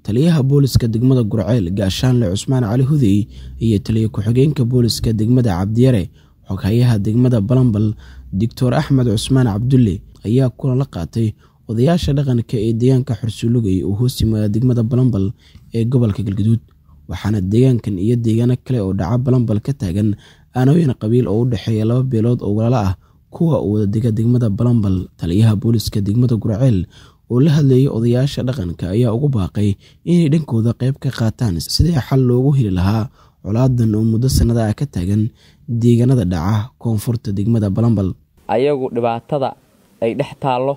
taliyaha booliska degmada gurceel gaashaanle cusmaan cali hudey iyo taliya ku-xigeenka booliska degmada cabdiyare xoghayaha degmada balambal doctor axmed cusmaan cabdulle ayaa kulan la qaatay odayaasha dhaqanka ee deegaanka xursulugay oo hoos yimaada degmada balambal ee gobolka galgaduud waxaana deegaankan iyo deegaano kale oo dhaca balambal ka taagan aanooyin qabiil oo u dhexeeya laba beelood oo walaalo ah kuwa uu wadadega degmada balambal taliyaha booliska degmada gurceel oo la hadlayay odayaasha dhaqanka ayaa ugu baaqay inay dhankooda qayb ka qaataan sidii xal loogu heli lahaa colaadan oo muddo sannada ah ka taagan deegaanada dhaca koonfurta degmada balambal ayagu dhibaatada ay dhex taallo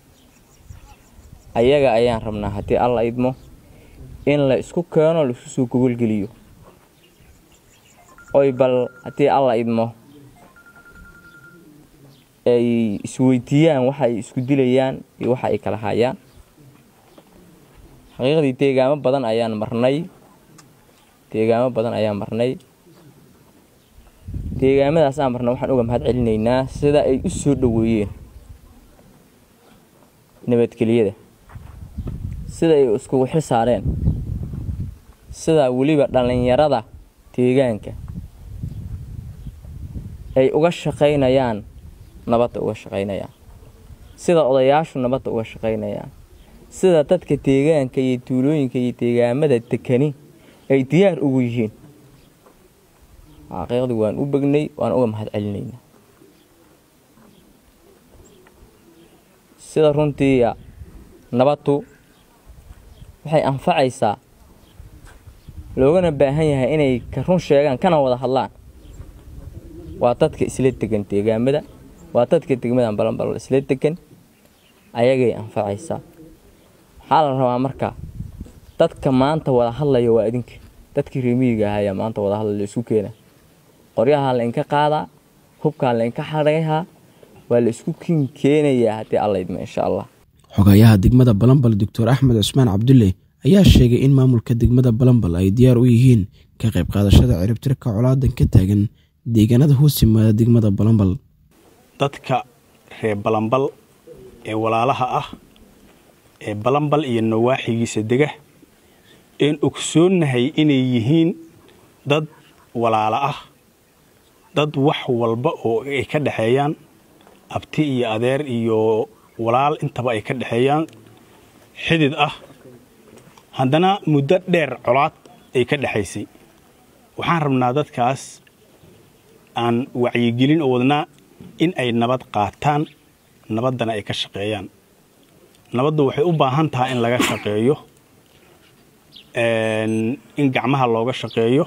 ayaga ayaan rabnaa haddii alla idmo in la isku keeno laisku soo gogolgeliyo oy bal haddii alla idmo ay isweydiiyaan waxa ay isku dilayaan iyo waxa ay kala hayaan xaqiiqdii deegaamo badan ayaan marnay deegaamo badan ayaan marnay deegaamadaas aan marnay waxaan uga mahad celinaynaa sida ay u soo dhoweeyeen nabadgelyada sida ay iskugu xil saareen sida weliba dhallinyarada deegaanka ay uga shaqaynayaan nabadda uga shaqaynayaan sida odayaashu nabadda uga shaqaynayaan sida dadka deegaanka iyo tuulooyinka iyo deegaamada dekani ay diyaar ugu yihiin xaqiiqdii waan u begnay waan uga mahad celinaynaa sida runtii nabaddu waxay anfacaysaa loogana baahan yahay inay ka run sheegaan kana wada hadlaan waa dadka isla degan deegaamada waa dadka degmadan balanbalol isla degan ayagay anfacaysaa waxaa la rabaa marka dadka maanta wada hadlaya waa idinka dadkii reemiyiga ah ayaa maanta wada hadlaya isku keena qoryahaa la inka qaadaa hubkaa la inka xadhayhaa waa la isku kiin keenayaa haddii alla idmo insha allah xogayaha degmada balambal doctor axmed cusmaan cabdulle ayaa sheegay in maamulka degmada balambal ay diyaar u yihiin ka qayb qaadashada ciribtirka colaadan ka taagan deegaanada hoos yimaada degmada balambal dadka reer balambal ee walaalaha ah ee balambal iyo nawaaxigiisa dega een ogsoonnahay inay yihiin dad walaalo ah dad wax walba oo ay ka dhexeeyaan abti iyo adeer iyo walaal intaba ay ka dhexeeyaan xidid ah haddana muddo dheer colaad ay ka dhexaysay waxaan rabnaa dadkaas aan wacyigelin oo wadnaa in ay nabad qaataan nabaddana ay ka shaqeeyaan nabaddu waxay u baahan tahay in laga shaqeeyo in gacmaha looga shaqeeyo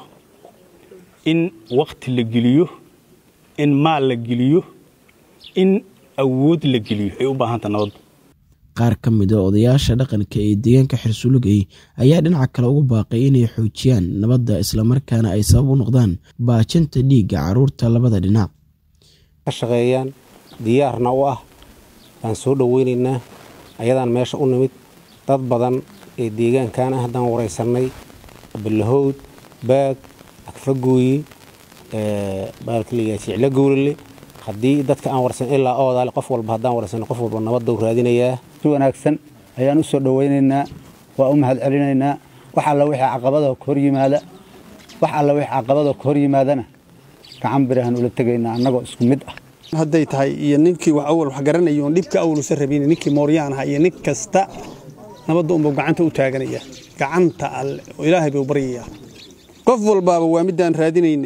in waqti la geliyo in maal la geliyo in awood la geliyo ay u baahan tahay nabaddu qaar ka mid a odayaasha dhaqanka ee deegaanka xirsulugay ayaa dhinaca kale ugu baaqay inay xoojiyaan nabadda islamarkaana ay sabab u noqdaan baajinta dhiigga carruurta labada dhinac ka shaqeeyaan diyaarna u ah baan soo dhoweynaynaa ayadaan meesha u nimid dad badan ee deegaankan ah haddaan waraysannay balahowd baag agfagooyi baalkaliga jiclo gowlale haddii dadka aan warsan ilaa oodaale qof walba haddaan warsan qof walba nabadda raadinayaa si wanaagsan ayaan u soo dhowaynaynaa waa u mahad celinaynaa wax alla wixii caqabada ka hor yimaada wax alla wixii caqabada ka hor yimaadana gacan birahan ula tegaynaa annagoo isku mid ah hadday tahay iyo ninkii wax awal wax garanayo oon dhibka awlusa rabin ninkii mooryaan aha iyo nin kasta nabadda unbuu gacanta u taaganaya gacanta alle oo ilaahay buu baryayaa qof walbaaba waa middaan raadinaynay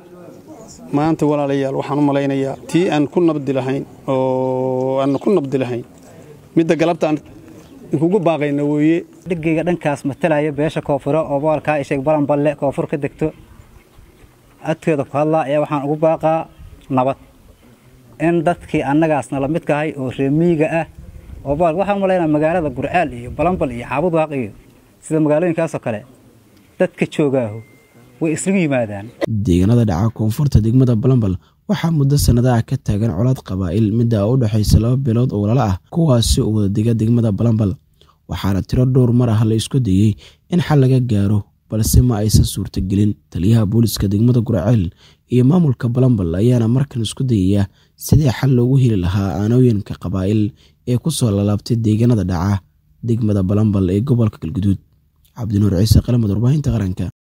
maanta walaalayaal waxaan u malaynayaa tii aan ku nabdi lahayn oo aan ku nabdi lahayn midda galabta aan kugu baaqayna weeye dhigayga dhankaas matalaya beesha koonfuro oo boolkaa isheeg balanballe koonfur ka degto adkeeda ku hadlaa ayaa waxaan ugu baaqaa nabad in dadkii annagaasna la midkahay oo reemiyiga ah oo bool waxaan u malaynaa magaalada gurcaal iyo balanbal iyo xaabud waaq iyo sida magaalooyinkaasoo kale dadka joogaahu way isugu yimaadaan deegaanada dhaca koonfurta degmada balambal waxaa muddo sannadaha ka taagan colaad qabaa'il midda u dhexaysa laba beelood oo walaalo ah kuwaasi oo wadadega degmada balambal waxaana tiro dhowr mar ah la isku dayey in xal laga gaaro balse ma aysan suurtagelin taliyaha booliska degmada guraceel iyo maamulka balambal ayaana markan isku dayaya sidii xal loogu heli lahaa aanooyinka qabaa'il ee ku soo lalaabtay deegaanada dhaca degmada balambal ee gobolka galguduud cabdinuur ciise qalamad warbaahinta qaranka